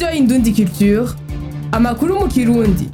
radiyo indundi culture amakuru mu kirundi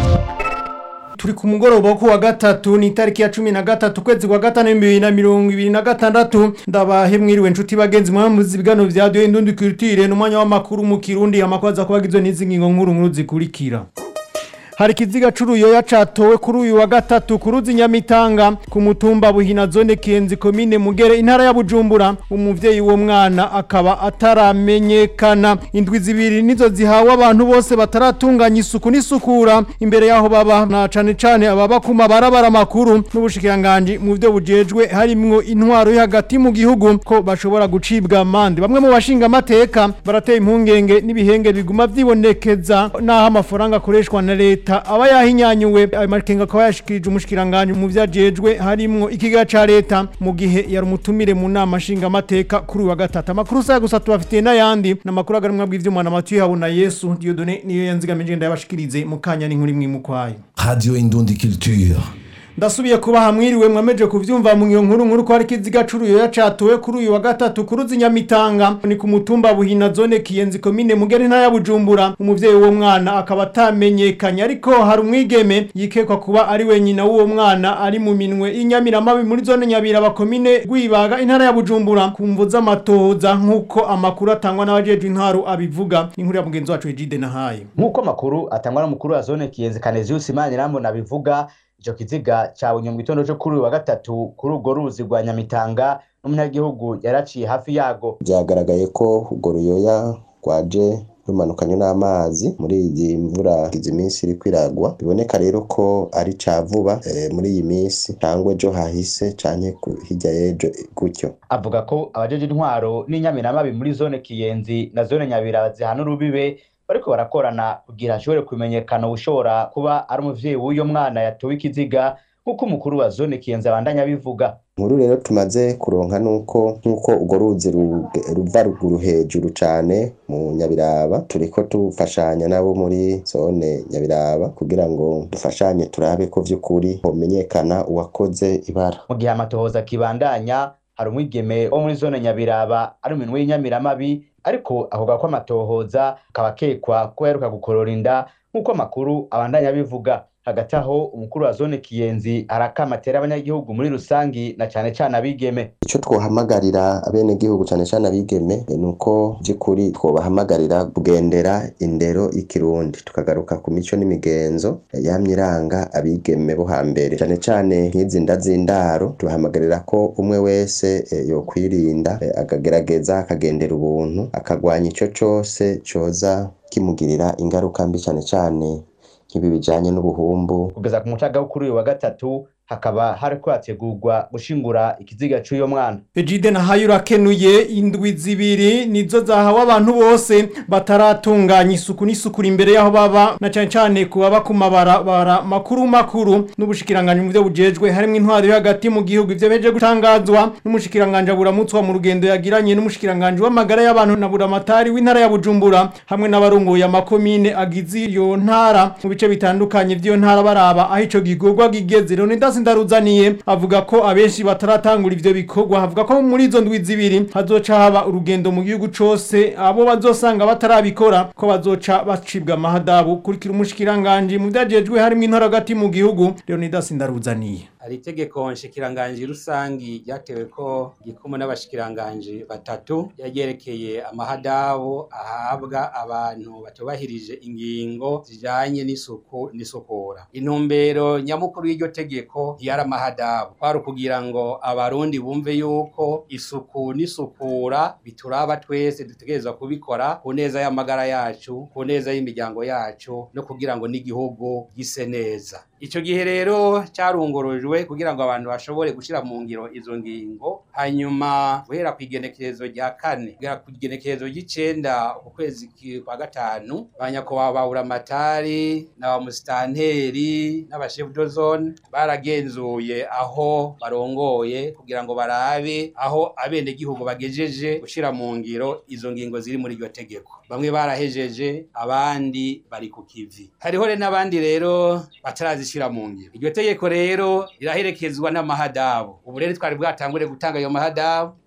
turi ku mugoroba wo kuwa gatatu ni itariki ya cumi na gatatu ukwezi kwa gatanu bibiri na mirongo ibiri na gatandatu ndabahe mwiriwe nshuti bagenzi mwamuzi ibiganiro vya radiyo indundi culture n'umwanya w'amakuru mu kirundi amakuru aza kuba agizwe n'izi ngingo nkuru nkuru zikurikira hari ikiziga c'uruyoya catowe kuri uyu wa gatatu ku ruzi nyamitanga ku mutumba buhina zone kenzi komine mugere intara ya bujumbura umuvyeyi w'uwo mwana akaba ataramenyekana indwi zibiri nizo zihawe abantu bose bataratunganya isuku n'isukura imbere yaho baba na cane cane ababa ku mabarabara makuru n'ubushikiranganji mu vyo bujejwe harimwo intwaro yo hagati mu gihugu ko bashobora gucibwa amande bamwe mu bashinga amateka barateye impungenge n'ibihenge biguma vyibonekeza naho amafaranga akoreshwa na leta leta aba yahinyanyuwe ayo makenga akaba yashikirije umushikiranganje mu vyajejwe harimwo ikiga ca leta mu gihe yari umutumire mu nama nshinga amateka kuri wa gatatu amakuru saya gusa tubafitiye n'ayandi n'amakuru agarimwa bw'ivyuma na Mathieu Habona Yesu Dieudonné niyo yanzigamije ndayabashikirize mu kanya n'inkuru imwe mu kwayo Radio Indundi Culture. ndasubiye kubaha mwiriwe mwameje kuvyumva mu iyo nkuru nkuru ko hari ikiziga c'uruyoya catowe kuri uyu wa gatatu ku ruzi nyamitanga ni ku mutumba buhina zone kiyenzi komine mugeri ntaya bujumbura umuvyeyi w'uwo mwana akaba atamenyekanye ariko hari umwigeme yikekwa kuba ari we nyina w'uwo mwana ari mu minwe y'inyamiramabi muri zone nyabiraba komine rwibaga intara ya bujumbura ku mvu z'amatohoza nk'uko amakuru atangwa n'abajejwe intwaro abivuga inkuru ya mugenzi wacu Egide Nahaye nk'uko amakuru atangwa n'umukuru wa zone kiyenzi kanezius imanirambona abivuga ico kiziga cabonye mu gitondo co kuri uyu wa gatatu kuri urwo ruzi rwa nyamitanga n'umunyagihugu yaraciye hafi yago vyagaragaye ko urwo ruyoya rwaje rumanukanye n'amazi muri iyi mvura izi minsi iriko iragwa biboneka rero ko ari ca vuba e, muri iyi minsi cangwa ejo hahise canke hirya y'ejo gutyo avuga ko abajeje intwaro n'inyamiramabi muri zone kiyenzi na zone nyabiraba zihana urubibe bariko barakorana kugira hashobore kumenyekana ushobora kuba ari umuvyeyi w'uyo mwana yatowe ikiziga nk'uko umukuru wa zone kiyenzi abandanya abivuga nkuru rero tumaze kuronka nuko nk'uko urwo ruzi ruva ruguru hejuru cane mu nyabiraba turiko tufashanya nabo muri zone nyabiraba kugira ngo dufashanye turabe ko vy'ukuri homenyekana uwakoze ibara mu gihe amatohoza akibandanya hari umwigeme wo muri zone nyabiraba ari mu minwe y'inyamiramabi ariko avuga ko amatohoza akaba akekwa ko yaheruka gukorora inda nk'uko amakuru abandanya abivuga hagati aho umukuru wa zone kiyenzi arakama atera abanyagihugu muri rusangi na cane cane abigeme ico twohamagarira abenegihugu cane cane abigeme ni uko vy'ukuri twobahamagarira kugendera indero y'ikirundi tukagaruka ku mico n'imigenzo yamye iranga abigeme bo hambere cane cane nk'izi nda z'indaro tubahamagarira ko umwe wese e, yokwirinda e, akagerageza akagendera ubuntu akagwanya ico cose coza kimugirira ingaruka mbi cane cane nk'ibi bijanye n'ubuhumbu kugeza ku mucaga wo kuri uyu wa gatatu hakaba hariko hategurwa gushingura ikiziga c'uyo mwana Egide Nahaye urakenuye indwi zibiri nizo zahawe abantu bose bataratunganya isuku n'isukura imbere yaho baba na cane cane ku baba ku mabarabara makuru makuru n'ubushikiranganje mu vyo bujejwe harimwo intwaro yo hagati mu gihugu ivyo beje gutangazwa n'umushikiranganje aburamutswa mu rugendo yagiranye n'umushikiranganje w'amagara y'abantu na buramatari w'intara ya Bujumbura hamwe n'abarongoye amakomine agize iyo ntara mu bice bitandukanye vy'iyo ntara baraba aho ico gikorwa gigeze Leonidas Ndaruzaniye avuga ko abenshi bataratangura ivyo bikorwa havuga ko muri izo ndwi zibiri hazoca haba urugendo mu gihugu cose abo bazosanga batarabikora ko bazoca bacibwa amahadabu kurikira umushikiranganje mu vyajejwe harimwo intara hagati mu gihugu Leonidas Ndaruzaniye hari itegeko nshikiranganji rusangi ryatewe ko gikumwe n'abashikiranganji batatu yaryerekeye amahadabu ahabwa abantu batubahirije ingingo zijanye n'isuku n'isukura intumbero nyamukuru y'iryo tegeko ntiyari amahadabu kwari ukugira ngo abarundi bumve yuko isuku n'isukura bituraba twese dutegerezwa kubikora ku neza y'amagara yacu ku neza y'imiryango yacu no kugira ngo n'igihugu gise neza ico gihe rero carungurujwe kugira ngo abantu bashobore gushira mu ngiro izo ngingo hanyuma guhera ku igenekerezo rya kane kugera ku igenekerezo ry'icenda ukwezi kwa gatanu banyakubahwa ba buramatari na ba musitanteri n'abashefu dozone baragenzuye aho barongoye kugira ngo barabe aho abenegihugu bagejeje gushira mu ngiro izo ngingo ziri muri iryo tegeko bamwe barahejeje abandi bari ku kivi hariho rero n'abandi rero batarazishira mu ngiro iryo tegeko rero riraherekezwa n'amahadabu ubu rero twari bwatangure gutanga ayo mahadabu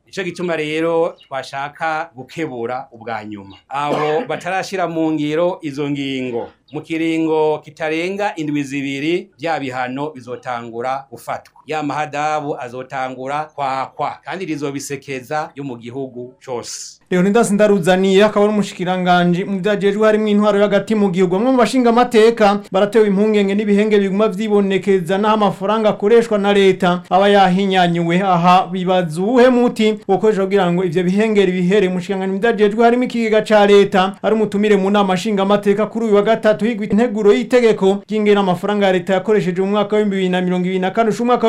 nico gituma rero twashaka gukebura ubwa nyuma abo batarashira mu ngiro izo ngingo mu kiringo kitarenga indwi zibiri bya bihano bizotangura gufatwa ya mahadabu azotangura kwakwa kandi rizobisekeza yo mu gihugu cose Leonidas Ndaruzaniye akaba ari umushikiranganje mu byajejwe harimo intwaro y'agati mu gihugu bamwe mu bashinga amateka baratewe impungenge n'ibihenge biguma vyibonekeza naho amafaranga akoreshwa na leta aba yahinyanyuwe aha bibaza uwuhe muti wokoresha kugira ngo ivyo bihengeri bihere umushikiranganje mu byajejwe harimo ikigega ca leta ari umutumire mu nama nshinga amateka kuri uyu wa gatatu higwa integuro y'itegeko ry'ingena amafaranga ya leta yakoresheje mu mwaka wa 2024 usha umwaka wa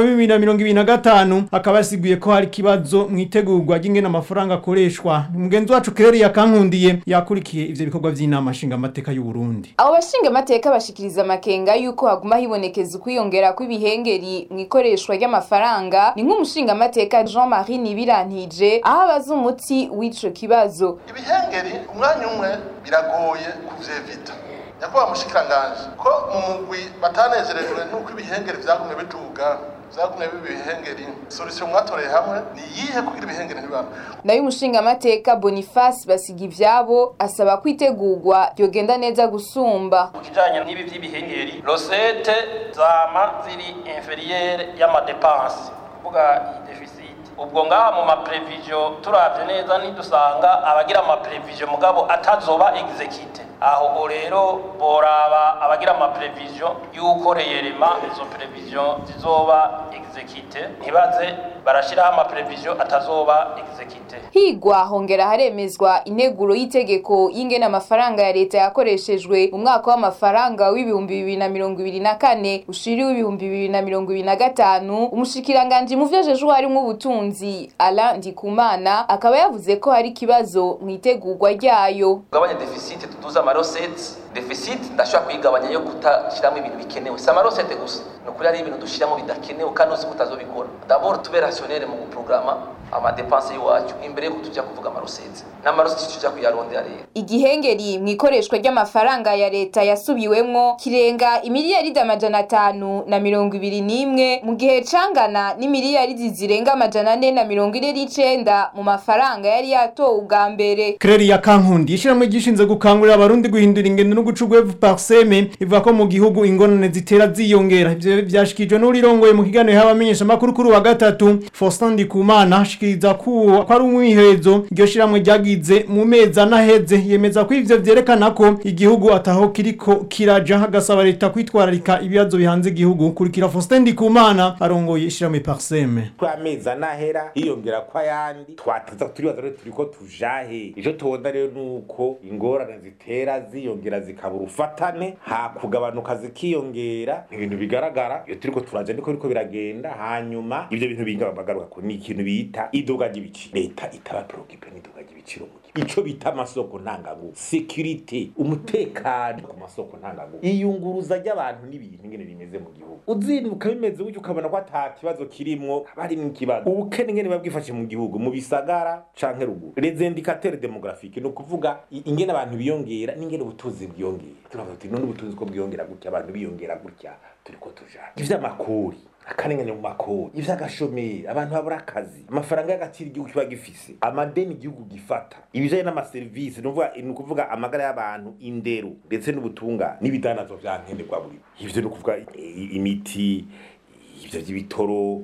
2025 akaba yasiguye ko hari kibazo mu itegurwa ry'ingena amafaranga akoreshwa umugenzi wacu Kereri yakankundiye yakurikiye ivyo bikorwa vy'inama nshinga amateka y'u Burundi abo bashinga amateka bashikiriza amakenga yuko haguma hibonekeza ukwiyongera kw'ibihengeri mu ikoreshwa ry'amafaranga ni nk'umushinga amateka Jean-Marie Nibirantije aho abaza umuti w'ico kibazo ibihengeri umwanya umwe biragoye kuvyevita nyakubahwa mushikiranganje ko mu mugwi batanezerejwe n'uko ibihengeri vyagumye biduga vyagumye biba ibihengeri solution mwatoreye hamwe ni iyihe kugira ibihengeri ntibibana nayo umushinga amateka Boniface basiga ivyabo asaba kwitegurwa ryogenda neza gusumba ku kijanye n'ibi vy'ibihengeri rosete zama ziri inferiere y'amadepanse kuvuga deficit ubwo ngaha mu maprevision turavye neza nidusanga abagira amaprevision mugabo atazoba exekite aho rero boraba abagira amaprevision yuko reyerema izo prevision zizoba exekite ntibaze barashiraho amaprevision atazoba exekite higwa hongera haremezwa integuro y'itegeko y'ingene amafaranga ya leta yakoreshejwe mu mwaka w'amafaranga w'ibihumbi bibiri na mirongo ibiri na kane ushiriwe ibihumbi bibiri na mirongo ibiri na gatanu umushikiranganji mu vyo ajejwe harimwo ubutunzi Alain Ndikumana akaba yavuze ko hari ikibazo mu itegurwa ryayo kugabanya deficit tuduza amarosete deficit ndashobora kuyigabanya yo kutashyiramo ibintu bikenewe si amarosete gusa ni ukuri hari ibintu dushyiramo bidakenewe kandi uzi ko utazobikora dabord tube rationnel mu guprograma amadepanse y'iwacu imbere yuko tujya kuvuga amarosete n'amarosete tujya kuyarondera rero igihengeri mu ikoreshwa ry'amafaranga ya leta yasubiwemwo kirenga imiliyaridi amajana atanu na mirongo ibiri n'imwe mu gihe cangana n'imiliyaridi zirenga amajana ane na mirongo ine n'icenda mu mafaranga yari yatowe ubwa mbere Kereri yakankundi ishiramwe gishinze gukangurira abarundi guhindura ingendo no guca ugwevu parseme ivuga ko mu gihugu ingorane zitera ziyongera ivyo vyashikijwe n'urirongoye mu kiganiro y'abamenyesha makuru kuri wa gatatu Faustin Ndikumana ashikiriza ko ko ari umwihezo iryo shiramwe ryagize mu mezi anaheze yemeza ko ivyo vyerekana ko igihugu ataho kiriko kiraja hagasaba leta kwitwararika ibibazo bihanze igihugu kurikira Faustin Ndikumana arongoye ishiramwe parseme ko amezi anahera hiyongera ko ayandi twataza turibaza rero turiko tujahe ico tubona rero nuko ingorane zitera ziyongera zikabura ufatane ha kugabanuka zikiyongera ibintu bigaragara iyo turiko turaja niko biriko biragenda hanyuma ivyo bintu binga bagaruka ko ni ikintu bita iduga ry'ibiciro leta itaba preocupe n'iduga ry'ibiciro mu gihugu ico bita amasoko ntanganguvu security umutekano ku masoko ntanganguvu iyunguruza ry'abantu n'ibintu ingene bimeze mu gihugu uzinduka bimeze gutyo ukabona ko ata kibazo kirimwo haba harimwo ikibazo ubukene ingene biba bwifashe mu gihugu mu bisagara canke ruguru les indicateurs demographiques ni ukuvuga i- ingene abantu biyongera n'ingene ubutunzi bwiyongera turavuga tuti none ubutunzi ko bwiyongera gutya abantu biyongera gutya turiko tujana ivy'amakori akarengane mu makori ivy'agashomeri abantu babura akazi amafaranga y'agaciro igihugu kiba gifise amadeni igihugu gifata ibijanye n'amaserivisi ni ukuvuga- ni ukuvuga amagara y'abantu indero ndetse n'ubutungane n'ibidanazwa vya nkenerwa buri ivyo ni ukuvuga i- imiti ivyo vy'ibitoro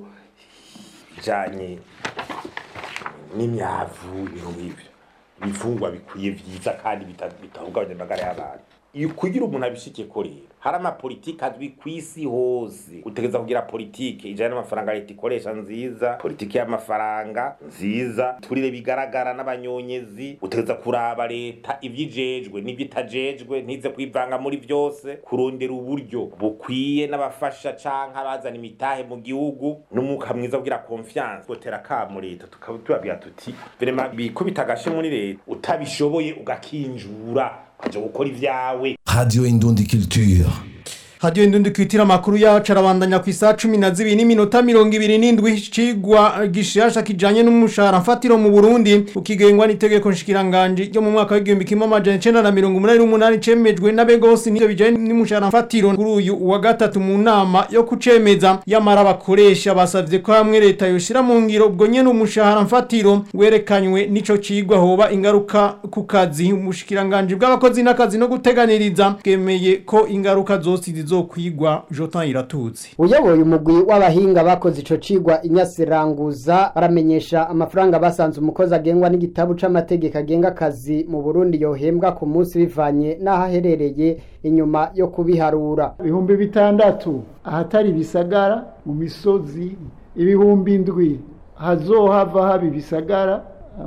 bijanye n'imyavu ibintu nk'ivyo ibifungwa bikwiye vyiza kandi bita- bitahungabanya amagara y'abantu iyo kugira umuntu abishikeko rero hari amapolitike azwi ku isi hose utegereza kugira politike ijanye n'amafaranga leta ikoresha nziza politike y'amafaranga nziza turire bigaragara n'abanyonyezi utegereza kuraba leta ivyijejwe n'ivyo itajejwe ntize kwivanga muri vyose kurondera uburyo bukwiye n'abafasha canke abazana imitahe mu gihugu n'umwuka mwiza kugira confiance gotera kamo leta tukaba tubabwira tuti vrema bikubita agashe muri leta utabishoboye ugakinjura ukaja gukora ivyawe Radio Indundi Culture. Radio Indundi kwitira amakuru yacu arabandanya ku isaha 12 n'iminota 27 cigwa gishasha kijanye n'umushahara mfatiro mu Burundi ukigengwa n'itegeko nshikiranganje ryo mu mwaka w'igihumbi kimwe amajana 1988 cemejwe n'abegose n'ivyo bijanye n'umushahara mfatiro kuri uyu wa gatatu mu nama yo kucemeza yamara bakoresha basavye ko hamwe leta yoshira mu ngiro ubwo nyene umushahara mfatiro werekanywe nico cigwa hoba ingaruka ku kazi umushikiranganje bw'abakozi n'akazi no guteganiriza bwemeye ko ingaruka zose zizokwigwa Jotan iratutse uyoboye umugwi w'abahinga bakoze ico cigwa inyasiranguza baramenyesha amafaranga basanze umukozi agengwa n'igitabu c'amategeko agenga akazi mu Burundi yohembwa ku munsi bivanye n'aho aherereye inyuma yo kubiharura ibihumbi bitandatu ahatari bisagara mu misozi ibihumbi indwi hazohava haba ibisagara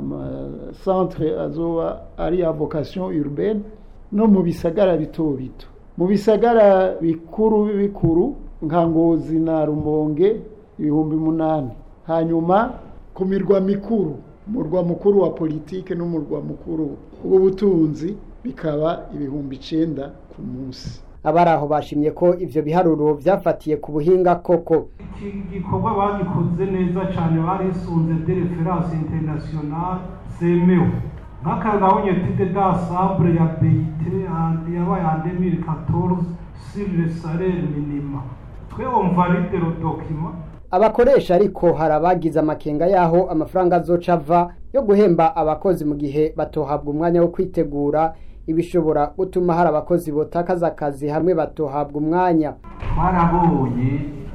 amasantere azoba ari ya vocation urbaine no mu bisagara bito bito mu bisagara bikuru bikuru nka ngozi na rumonge ibihumbi munani hanyuma ku mirwa mikuru umurwa mukuru wa politike n'umurwa mukuru w'ubutunzi bikaba ibihumbi icenda ku munsi abari aho bashimye ko ivyo biharuro vyafatiye ku buhinga koko iki gikorwa bagikoze neza cyane barisunze de reference internationale zemewe nk'akagabonye tide d'assemble ya BIT yabaye en 2014 sur le salaire minima twe on valide le document abakoresha ariko hari abagize amakenga yaho amafaranga azoca ava yo guhemba abakozi mu gihe batohabwa umwanya wo kwitegura ibishobora gutuma hari abakozi botakaza akazi hamwe batohabwa umwanya twarabonye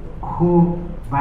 ko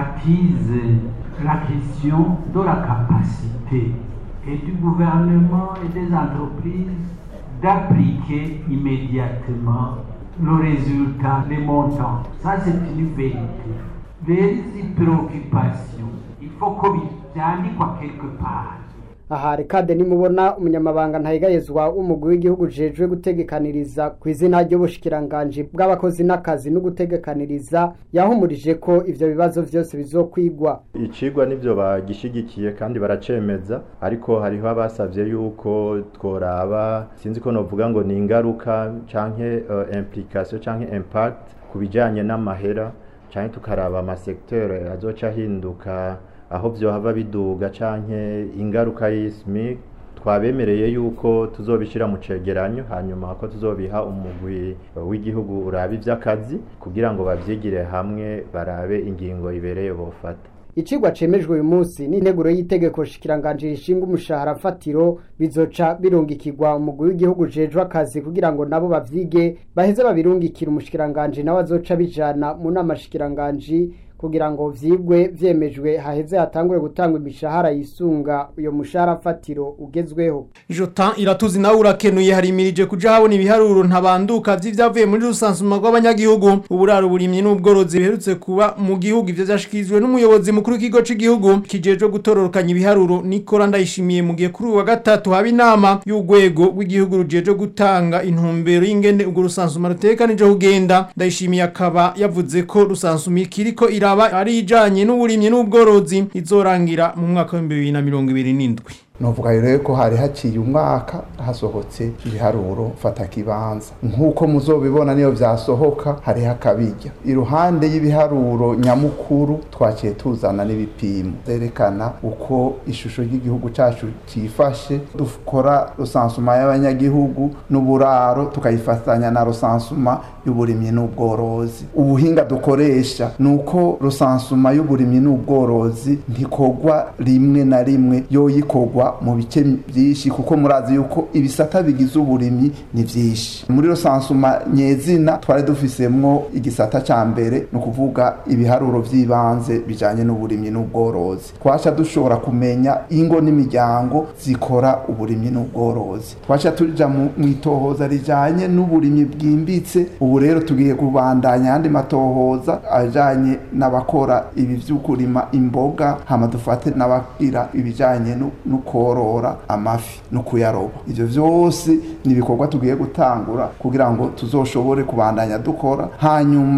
batize la question de la capacité et du gouvernement et des entreprises d'appliquer immédiatement le résultat, les montants. Ça, c'est une vérité. Les préoccupations, il faut que byandikwa quelque part. aha rekade nimubona umunyamabanga ntayigayezwa w'umugwi w'igihugu jejwe gutegekaniriza ku izina ry'ubushikiranganje bw'abakozi n'akazi no gutegekaniriza yahumurije ko ivyo bibazo vyose bizokwigwa icigwa nivyo bagishigikiye kandi baracemeza ariko hariho abasavye yuko tworaba sinzi ko novuga ngo ni ingaruka canke uh, implication canke impact ku bijanye n'amahera canke tukaraba amasektere azoca ahinduka aho vyohava biduga canke ingaruka y'ismi twabemereye yuko tuzobishira mu cegeranyo hanyuma ko tuzobiha umugwi w'igihugu uraba ivy'akazi kugira ngo bavyigire hamwe barabe ingingo ibereye bofata icigwa cemejwe uyu munsi n'integuro y'itegeko shikiranganje rishinga umushahara mfatiro bizoca birungikirwa umugwi w'igihugu jejwe akazi kugira ngo nabo bavyige baheze babirungikira umushikiranganje nawe azoca bijana mu nama shikiranganje kugira ngo vyigwe vyemejwe haheze hatangure gutangwa imishahara yisunga uyo mushahara fatiro ugezweho Jotan iratuzi nawe urakenuye harimirije kuja habona ibiharuro ntabanduka vy'ivyavuye muri rusansuma rw'abanyagihugu uburaro burimye n'ubworozi biherutse kuba mu gihugu ivyo vyashikirijwe n'umuyobozi mukuru w'ikigo c'igihugu kijejwe gutororokanya ibiharuro Nikora ndayishimiye mu gihe kuri uwa gatatu haba inama y'urwego rw'igihugu rujejwe gutanga intumbero y'ingene ubwo rusansuma rutekanije kugenda ndayishimiye akaba yavuze ko rusansuma ikiriko ira ikaba ari ijanye n'uburimyi n'ubworozi izorangira mu mwaka wa 2027 novuga rero ko hari haciye umwaka hasohotse ibiharuro fata kibanza nk'uko muzobibona niyo vyasohoka hari hakabijya iruhande y'ibiharuro nyamukuru twaciye tuzana n'ibipimo zerekana uko ishusho ry'igihugu cacu cifashe dukora rusansuma y'abanyagihugu n'uburaro tukayifatanya na rusansuma y'uburimyi n'ubworozi ubuhinga dukoresha nuko rusansuma y'uburimyi n'ubworozi ntikogwa rimwe na rimwe yoyikorwa mu bice byinshi kuko murazi yuko ibisata bigize uburimyi ni byinshi muri rusansuma nyezina twari dufisemwo igisata ca mbere ni ukuvuga ibiharuro vy'ibanze bijanye n'uburimyi n'ubworozi twaca dushobora kumenya ingo n'imiryango zikora uburimyi n'ubworozi twaca tuja mu itohoza rijanye n'uburimyi bwimbitse ubu rero tugiye kubandanya ayandi matohoza ajanye n'abakora ibi vy'ukurima imboga hama dufate n'abagira ibijanye no korora amafi no kuyaroba ivyo vyose ni ibikorwa tugiye gutangura kugira ngo tuzoshobore kubandanya dukora hanyuma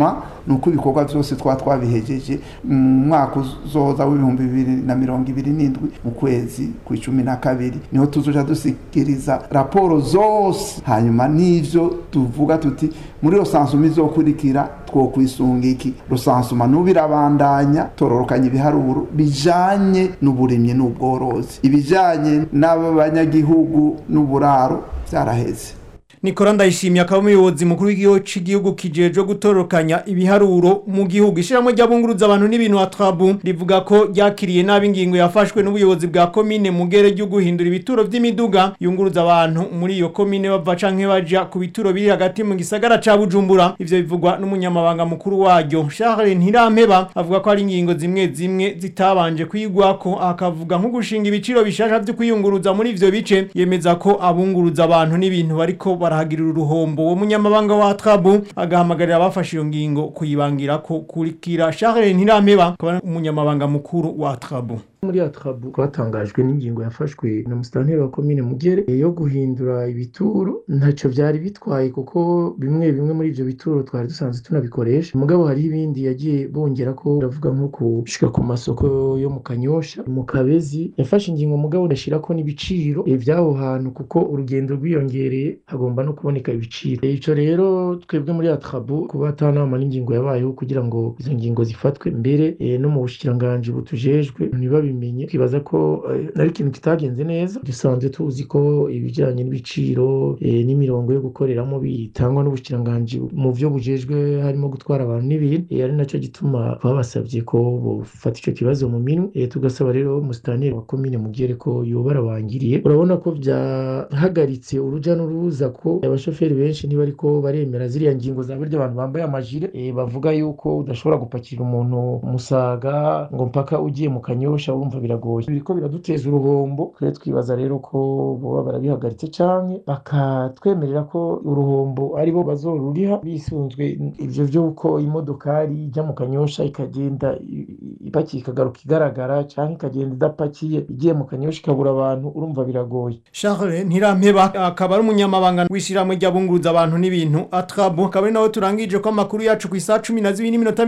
ni uko ibikorwa byose twa twabihejeje mu mwaka uzoza w'ibihumbi bibiri na mirongo ibiri n'indwi mu kwezi ku icumi na kabiri niho tuzoja dusikiriza raporo zose hanyuma n'ivyo tuvuga tuti muri rosansuma izokurikira twokwisunga iki rosansuma n'ubu irabandanya tororokanya ibiharuro bijanye n'uburimyi n'ubworozi ibijanye n'abanyagihugu n'uburaro byaraheze Nikora ndayishimiye akaba umuyobozi mukuru w'igihugu cy'igihugu kijejwe gutorokanya ibiharuro mu gihugu ishiramwe ry'abunguruza abantu n'ibintu atrabu rivuga ko ryakiriye nabi ingingo yafashwe n'ubuyobozi bwa komine mugere ryo guhindura ibituro vy'imiduga yunguruza abantu muri iyo komine bava canke baja ku bituro biri hagati mu gisagara ca Bujumbura ivyo bivugwa n'umunyamabanga mukuru waryo Charles Ntirampeba avuga ko ari ingingo zimwe zimwe zitabanje kwigwako akavuga nko gushinga ibiciro bishasha vyo kwiyunguruza muri ivyo bice yemeza ko abunguruza abantu n'ibintu bariko barahagirira uruhombo uwo munyamabanga wa Trabu agahamagarira abafashe iyo ngingo kuyibangira ko kurikira Charles Ntirampeba akaba umunyamabanga mukuru wa Trabu muri atrabu twatangajwe n'ingingo yafashwe na musitanteri wa komine mugere yo guhindura ibituro ntacyo byari bitwaye kuko bimwe bimwe muri ibyo bituro twari dusanzwe tunabikoresha mugabo hari ibindi yagiye bongera ko uravuga nko gushika ku masoko yo mu kanyosha mu kabezi yafashe ingingo mugabo ndashira ko n'ibiciro by'aho hantu kuko urugendo rwiyongereye hagomba no kuboneka ibiciro ico rero twebwe muri atrabu kuba atanama n'ingingo yabayeho kugira ngo izo ngingo zifatwe mbere eh, no mu bushikiranganji butujejwe ntibabi tubimenye twibaza ko nari ikintu kitagenze neza dusanzwe tuzi ko ibijyanye n'ibiciro n'imirongo yo gukoreramo bitangwa n'ubukiranganji mu byo bujejwe harimo gutwara abantu n'ibintu ari nacyo gituma babasabye ko bufata icyo kibazo mu minwe tugasaba rero umusitanteri wa komine mugere ko yoba arabangiriye urabona ko byahagaritse urujya n'uruza ko abashoferi benshi niba ariko baremera ziriya ngingo za buryo abantu bambaye amajire bavuga yuko udashobora gupakira umuntu umusaga ngo mpaka ugiye mu kanyosha urumva biragoye biriko biraduteza uruhombo twe twibaza rero ko boba barabihagaritse canke bakatwemerera ko uruhombo aribo bazoruriha bisunzwe ivyo vy'uko imodokari ijya mu kanyosha ikagenda ipakiye ikagaruka igaragara canke ikagenda idapakiye igiye mu kanyosha ikabura abantu urumva biragoye Charles Ntirampeba akaba ari umunyamabanga w'ishiramwe ry'abunguruza abantu n'ibintu atrabu akaba ari nawe turangije ko amakuru yacu ku isa 12 n'iminota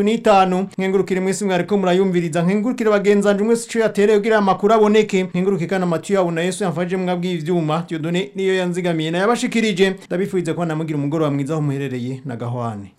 35 nkengurukire mwese mwariko murayumviriza nkengurukire bagenza nje mwese cyo yatereye kugira amakuru aboneke nkenguruke kana matu yawo na Yesu yamfaje mwabwi ivyuma Dieudonné niyo yanzigamiye na yabashikirije ndabifurize ko namugira umugoro wa mwiza aho muherereye na gahwane